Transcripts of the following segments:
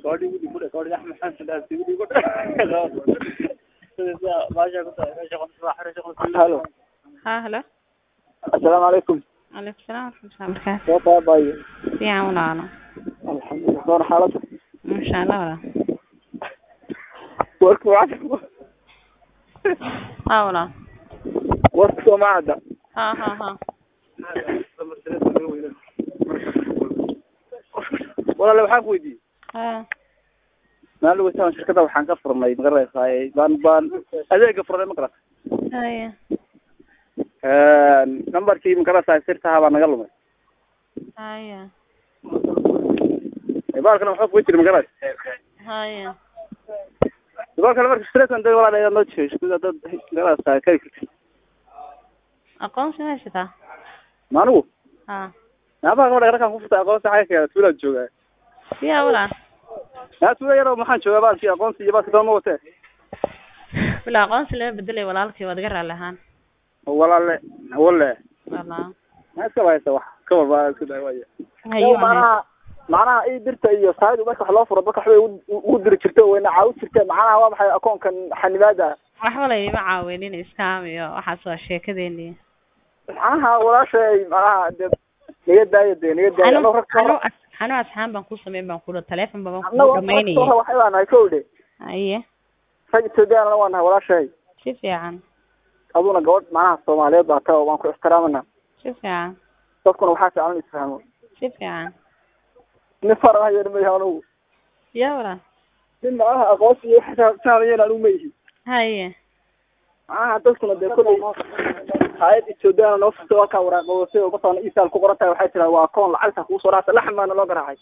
Koodhi wili ku dheh, koodhi Axmed Xasan Daas wili ku dheh. Sida maasha ku tahay, meesha qof waa xiriir qof. Halo. ها هلا Assalaamu calaykum. عليكم السلام ورحمة الله وبركاته Soo taabayo. fiican walaalo Alxamdulillah. Soor xaalada. masha Allah walaal Warku waa. haa walaal Warku soo maada. ha ha ha Walaal waxaan ku weydiiyey. ha Maalin weytaan shirkada waxaan ka furnay magaraysaa baan baan adeega furnay magaraysaa. haya Een numberkii magaraysaa sirtaha baa naga lumay. haya Baalkana waxaa ku jira magaraysaa. haya Baalkana marka shirkadan dad walaal ayaa noo jeesh sida dad magaraysaa kay kirti. aqoonsi ma haysataa Maanigu ha Naabaha gabadha raqan ku furtay aqoonsi xayka tuula joogaa. fiican walaal Yaa tuula yaro maxaan joogaa baalkii aqoonsi iyo baalkii dooma watee. bila aqoonsi laga bedelay walaalkii waad iga raalli ahaan Walaalle walle. walaal Ma iska haysa wax ka walba isku day waaya. hayo macnaha macnaha ii dirta iyo saayid marka wax loo furo dadka waxbay ugu- ugu diri jirtay wayna caawi jirtay macnaha waa maxay akoonkan xanibaada waxba laydima caawinin iskaam iyo waxaas waa sheekadeeni macnaha walaashay macnaha de naga daayo de naga daayo anu anoo rag anu soo anu asxaan baan ku sameyn baan kudha teleefon baan anagoo ku rag soo dhamaynayay waxay baa nahay kow dhe haye rag ethoobiyaanna waa nahay walaashay si fiican aduna gabadh macnaha soomaaliyeed baa taa waan ku ixtiraamana si fiican dadkuna waxaa fiican in isfahmo si fiican nin faran hayo ma anugu ya walaal nin macnaha aqoonsi iyo waxa fahmayeen anugu ma yihi haye macnaha dadkuna dee kolley hayad ethoobiyaana noo furtay waa kaa waraaqoosay oo masalan isaal ku qoran tahay waxay tiraa waa akoon lacagta kugu soo dhacsa laxan baana loo garaacay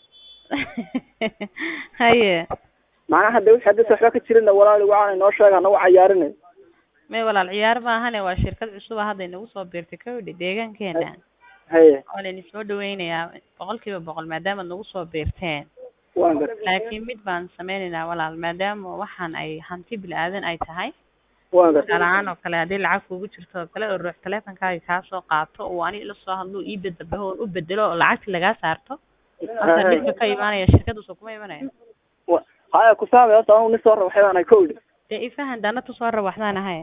haye macnaha de wixii haddii waxba ka jirina walaali waxaana noo sheega nagu cayaarinay may walaal ciyaar maahane waa shirkad cusuba hadda inagu soo biirtay kawdhi deegaankeena haye waa layni soo dhaweynayaa boqol kiiba boqol maadaama nagu soo biirteen waan gar laakiin mid baan sameynaynaa walaal maadaama waxaan ay hanti bil-aadan ay tahay waan gar tusaale ahaan oo kale haddii lacag kugu jirto oo kale oo ruux teleefonkaaga kaa soo qaato oo ani ila soo hadlo ii bedelbaho oon u bedelo oo lacagti lagaa saarto marka dhibka ka imaanaya shirkadduusa kuma imanaya Wa- haya ku saamay horta anugu nin soo raba waxay baan nahay kowdhi dee ifahan daana tusoo rab waxdaan ahay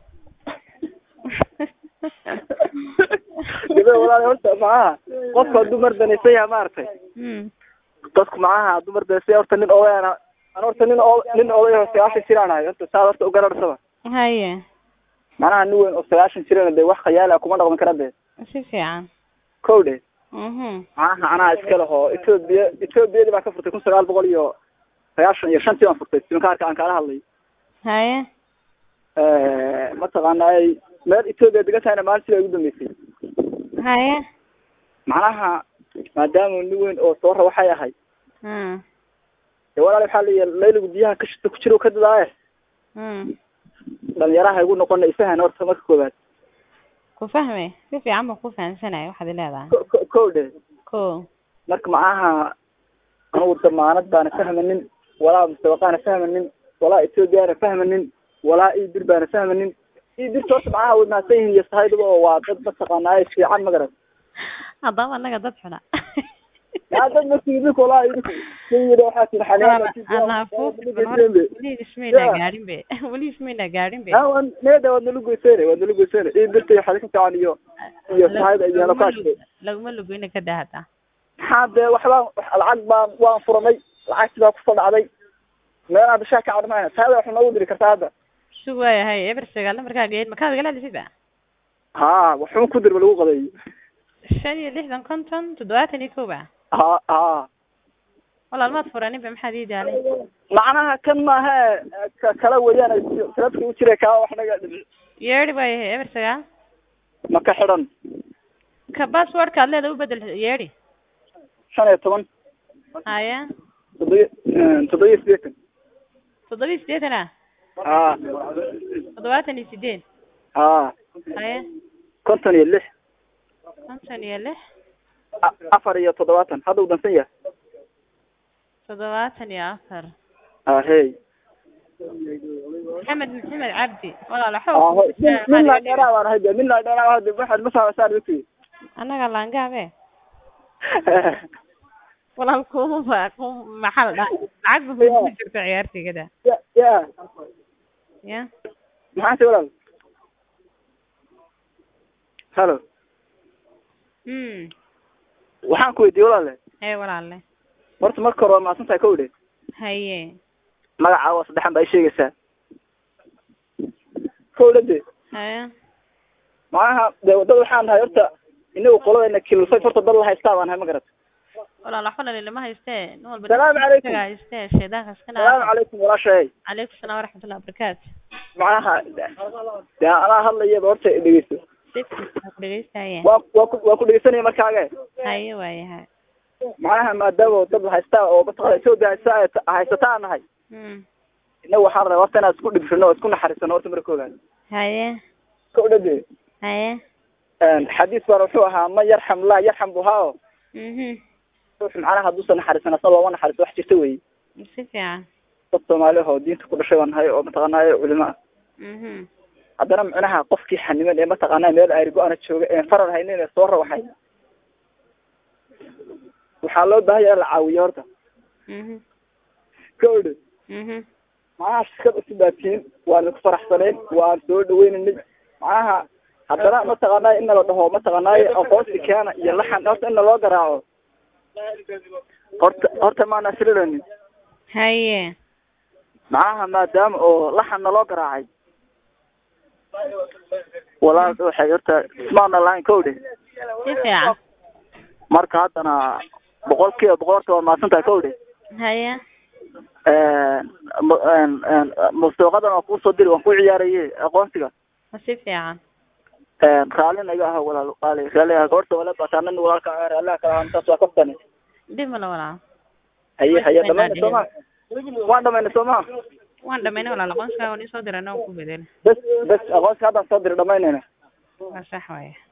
gabe walaali horta macnaha qofka hadduu mar danaysan yahay maaragtay mm dadku macnaha hadduu mar danaysan yahay horta nin odayana an horta nin o nin oday oo sagaashan jiraan ahay horta saad horta ugararhsaba haye macnaha nin weyn oo sagaashan jirana de wax khayaala kuma dhaqmi kara de si fiican kowdhe mhm macnaha anaa iska leho etoobiya etoobiyadii baa ka furtay kun sagaal boqol iyo sagaashan iyo shantii baan furtay simkaarka aan kaala hadlay haye mataqaana ay meel etoobiya degan tahayna maalintii baa igu dambeysay haye macnaha maadaama nin weyn oo soo ra waxay ahay mm dee walaal waxaa layihi layligu biyaha ka shita ku jiro ka dadaaye mm dhalinyaraha igu noqona isahan horta marka koowaad ku fahme si fiican baan ku fahamsanaya waxaad leedahay ko- ko- kow dhe ko marka macnaha anugu damaanad baana fahmanin walaa mustawaqaana fahmanin walaa etoobiyaana fahmanin walaa idir baana fahmanin idirta horta macnaha way mahadsan yihiin iyo sahaydaba oo waa dad mataqaanaaye fiican magaran haddaba annaga dad xuna yaa dad markii idinku walaa idinku sayida waxaa tiri xaniaan weli ismayna gaadhin be weli ismayna gaadhin be needa waad nala goyseen waad nala goyseen idirta iyo xadi ka fiican iyo iyo sahayda iyo lokaashka laguma lugoyna ka dahata maxaa dee waxbaan lacag baan waan furanay lacagti baa kusoo dhacday meel hadda shaa ka cadmayna sahayda wax noogu diri kartaa hadda sug waayahay eber sagaal markaaga eed makaad igala hadlisid ba ha waxun ku dirba lagu qadeeyo shan iyo lixdan konton toddobaatan iyo kow ba ha ha walaal maad furanin ba maxaad ii daalay macnaha kan maaha ka kala weeyaan salafki u jira kaa wax naga dhici yeedhi waayahay eber sagaal ma ka xidhan ka passwordka ad leeda u bedel yeedhi shan iyo toban haya toddobiya toddobiya sideetan toddoba iyo siddeetan ah ha toddobaatan iyo sideed ha haya konton iyo lix konton iyo lix a- afar iyo toddobaatan hadda uu dansan yahay toddobaatan iyo afar ha hey maxamed maxamed cabdi walaal Ah, ho- min min laa waxa dheeraa baan ahay de min laa dheeraa hade waxaad ma saamaysaan dadkii annaga laangaabe walaal kuma ba ku maxaa la dhahay lacag ba kugu jirta ciyaartigada ya ya ya maxaa ti walaal halo mm waxaan ku weydiiyey walaale hee walaale horta marka hore waa mahadsan tahay ka udhe haye magacaa waa saddexan baa i sheegaysaa ka udhe de haye macnaha dee wadada waxaan nahay horta inagu qoladeena kilifay horta dad la haystaa baan nahay ma garat walaal waxba dhalin lama haystee nin walba Salaamu calaykum. isagaa haystee shaydaanka iska salaamu naa calaykum walaashay calaykum salaam waraxmatullahi wabarakaatu macnaha dee anaa hadlayaba horta dhegeyso si fiican ku dhegeystaye waa waa ku waa ku dhegeysanaya markaage haye waayahay macnaha maadaama dad la haystaa oo mataqana etoobiya haysta ay ta- haysataa nahay mm inagu waxaan rabaa horta inaan isku dhibsano oo isku naxariisano horta marka koogaad haye ka udhade haye xadiis baan wuxuu ahaa man yarxam laa yarxam buhaa o mhm ruux macnaha hadduusan naxariisan asna looma naxariiso wax jirta wey si fiican dad soomaali ah oo diinta ku dhashay baan nahay oo mataqaanaayo culimo ah mhm haddana macnaha qofkii xaniman ee mataqaanaa meel ayri go-ana jooga een farar haynin ee soo rawaxay waxaa loo baahan yahay in la caawiyo horta mhm ka odhe mhm macnaha shirkad isu baatiin waan idinku faraxsanayn waan soo dhaweynaynay macnaha haddana mataqaanaayo in nala dhaho mataqaanaayo aqoonsi keena iyo laxan horta in naloo garaaco horta horta maana sirilanin haye macnaha maadaama oo laxan naloo garaacay walaal waxay horta ismaana lahayn ka odhe si fiican marka haddana boqol kiiba boqol horta waa mahadsan tahay ka odhe haye mustawaqadan waan kuusoo diri waan ku ciyaaraye aqoonsiga si fiican raalli naga ah walaal qaali raalli ah goorta wala bataanan walaalka raalliha kala ahaan taas waa kaftane dhib male walaal haye haye dhamayna soo ma waan dhamayna soo ma waan dhamaynay walaal aqoonsigaa waan isoo dirana waan ku bedela bes bes aqoonsiga haddaan soo diri dhamaynayna waa sax waaye